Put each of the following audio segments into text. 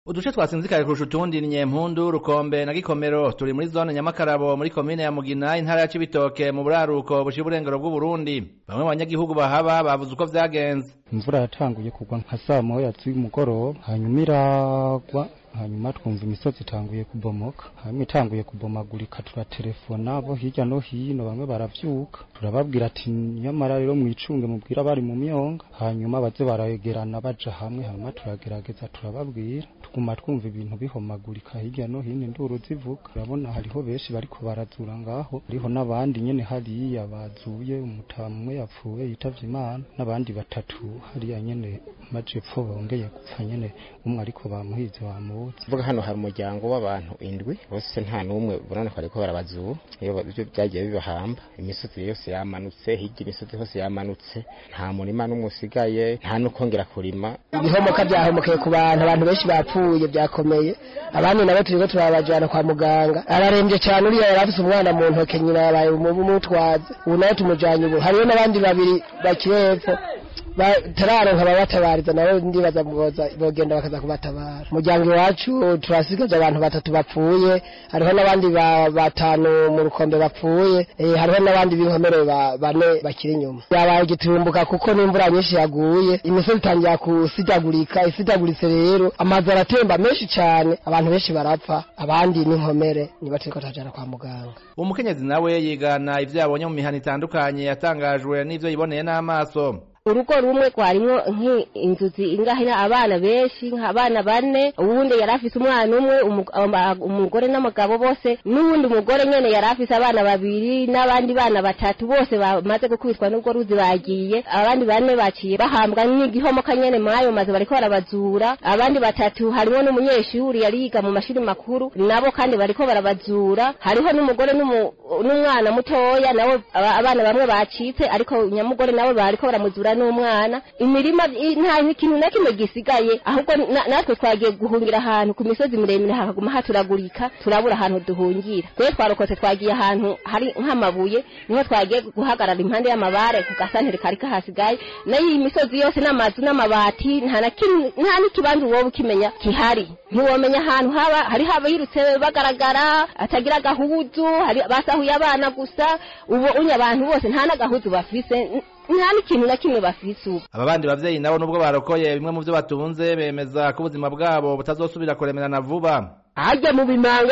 uduce twasinzikaye kurusha utundi ni nyempundu rukombe na gikomero turi muri zone nyamakarabo muri komine ya mugina intara ya cibitoke mu buraruko bushira uburengero bw'uburundi bamwe mu banyagihugu bahaba bavuze uko vyagenze imvura yatanguye kugwa nka saa moya z'umugoroba hanyuma iragwa hanyuma twumva imisozi itanguye kubomoka hanyuma itanguye kubomagurika turatelefona bo hirya no hino bamwe baravyuka turababwira ati nyamara rero mwicunge mubwira bari mu myonga hanyuma baze barayegerana baja hamwe hanyuma turagerageza turababwira tuguma twumva ibintu bihomagurika hirya no hino induru zivuga urabona hariho benshi bariko barazura ngaho hariho n'abandi nyene hariya bazuye umutamu umwe yapfuye yitavye imana n'abandi batatu hariya nyene majepfo bongeye gupfa nyene umwe ariko bamuhize bamu vuga hano hari umuryango w'abantu indwi bose nta n'umwe ubona ko bariko barabazura iyo byo byagiye bibahamba imisozi yose yamanutse hirya imisozi hose yamanutse nta murima n'umwe usigaye nta n'ukongera kurima ibihomoka byahomokeye ku bantu abantu benshi bapfuye byakomeye abandi nabo turiko turabajana kwa muganga ararembye cyane uriya yari afise umwana mu ntoke nyina yabaye umutwaze ubu nawe tumujanye ubu hariho n'abandi babiri bakiri hepfo batararonka ababatabariza nabo ndibaza bogenda bakaza kubatabara umuryango iwacu turasigaje abantu batatu bapfuye hariho n'abandi batanu mu rukombe bapfuye hariho n'abandi b'inkomere bane bakiri inyuma yabaye igitumbuka kuko n'imvura nyinshi yaguye imisozi itangira kusidagurika isidaguritse rero amazu aratemba menshi cyane abantu benshi barapfa abandi n'inkomere niba turiko turajana kwa muganga umukenyezi nawe yigana ivyo yabonye mu mihana itandukanye yatangajwe n'ivyo yiboneye n'amaso urugo rumwe rwarimwo nk'inzuzi ingahira abana benshi nk'abana bane uwundi yari afise umwana umwe umugore n'umugabo bose n'uwundi mugore nyene yari afise abana babiri n'abandi bana batatu bose bamaze gukubitwa n'ubwo ruzi bagiye abandi bane baciye bahambwa n'igihomoka nyene mwayo maze bariko barabazura abandi batatu harimwo n'umunyeshuri yari yiga mu mashuri makuru nabo kandi bariko barabazura hariho n'umugore n'umwana mutoya nawe abana bamwe bacitse ariko nyamugore nawe bariko baramuzura n'umwana imirima nta ikintu na kimwe gisigaye ahubwo natwe twagiye guhungira ahantu ku misozi miremire hakaguma haturagurika turabura ahantu duhungira twe twarokotse twagiye ahantu hari nk'amabuye niho twagiye guhagarara impande y'amabare ku gasantere kari kahasigaye nayo iyi misozi yose n'amazu n'amabati nta na kimwe nta n'ikibanza wowe ukimenya kihari ntiwomenya ahantu haba hari haba yirutse bagaragara atagira agahuzu hari basahuye abana gusa ubu unye abantu bose nta n'agahuzu bafise nta n'ikintu na kimwe bafise ubu aba bandi bavyeyi nabo nubwo barokoye bimwe mu vyo batunze bemeza ko ubuzima bwabo butazosubira kuremerana vuba harya mu bimanga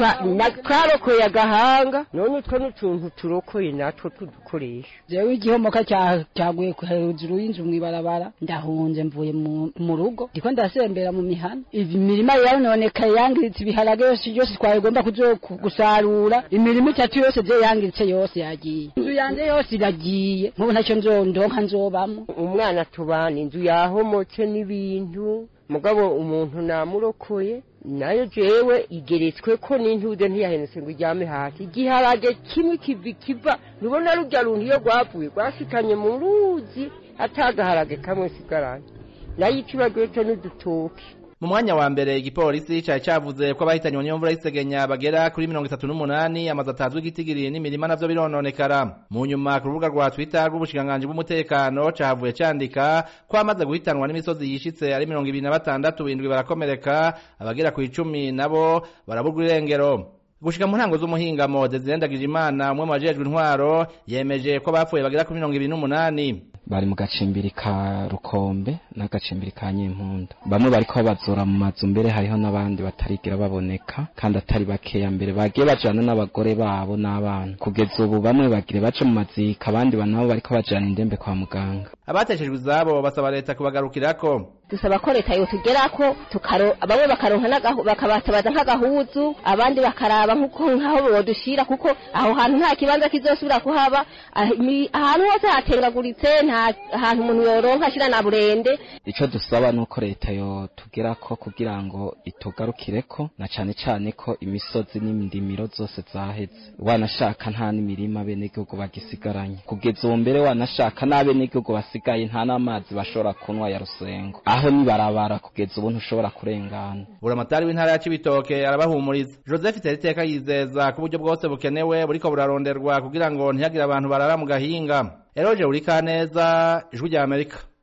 twarokoye agahanga none utwo n'utuntu turokoye natwo tudukoresha jewe igihomoka cyaguye hejuru y'inzu mw'ibarabara ndahunze mvuye mu rugo ndiko ndasembera mu mihana imirima yarononekaye yangiritse ibiharage yose yose twagomba gusarura imirima itatu yose je yangiritse yose yagiye inzu yanje yose iragiye nk'ubu ntacyo nzondonka nzobamwo umwana tubana inzu yahomotse n'ibintu mugabo umuntu namurokoye nayo jewe igeretswe ko n'intude ntiyahenutse ngo iryame hasi igiharage kimwe kivi kiva nubona rurya runtu iyo rwavuye rwashikanye mu ruzi atagaharage kamwe sigaranye nayo ikibagiwe co n'udutoki mu mwanya wa mbere igipolisi cari cavuze ko abahitanywe n'iyo mvura y'isegenya bagera kuri mirongo itatu n'umunani amazu atazwi igitigiri n'imirima navyo birononekara mu nyuma ku rubuga rwa twitter rw'ubushikiranganji bw'umutekano cahavuye candika ko amaze guhitanwa n'imisozi yishitse ari mirongo ibiri na batandatu indwi barakomereka abagera ku icumi nabo baraburwa irengero gushika mu ntango z'umuhingamo Desire Ndagijimana umwe mu bajejwe intwaro yemeje ko bapfuye bagera kuri mirongo ibiri n'umunani bari mu gacimbiri ka rukombe n'agacimbiri ka nyimpunda bamwe bariko babazura mu mazu mbere hariho n'abandi batarigera baboneka kandi atari bakeya mbere bagiye bajana n'abagore babo n'abana kugeza ubu bamwe bagire baje mu mazika abandi nabo bariko bajana indembe kwa muganga abateshejwe izabo basaba leta kubagarukirako dusaba ko leta yotugerako tukaro bamwe bakaronka bakabatabaza nk'agahuzu abandi bakaraba nk'uko nk'aho bodushira kuko aho hantu nta kibanza kizosubira kuhaba ahantu hose hatengaguritse nta hantu umuntu yoronka ashira na burende ico dusaba nuko leta yotugerako kugira ngo itugarukireko na cane cane ko imisozi n'indimiro zose zaheze wanashaka nta n'imirima benegihugu bagisigaranye kugeza ubu mbere wanashaka n'abenegihugu basigaye nta n'amazi bashobora kunywa ya rusengo aho nibarabara kugeza ubu ntushobora kurengana buramatari w'intara ya cibitoke arabahumuriza joseph teriteka yizeza ko uburyo bwose bukenewe buriko buraronderwa kugira ngo ntihagire abantu barara mu gahinga eroje urikaneza ijwi rya amerika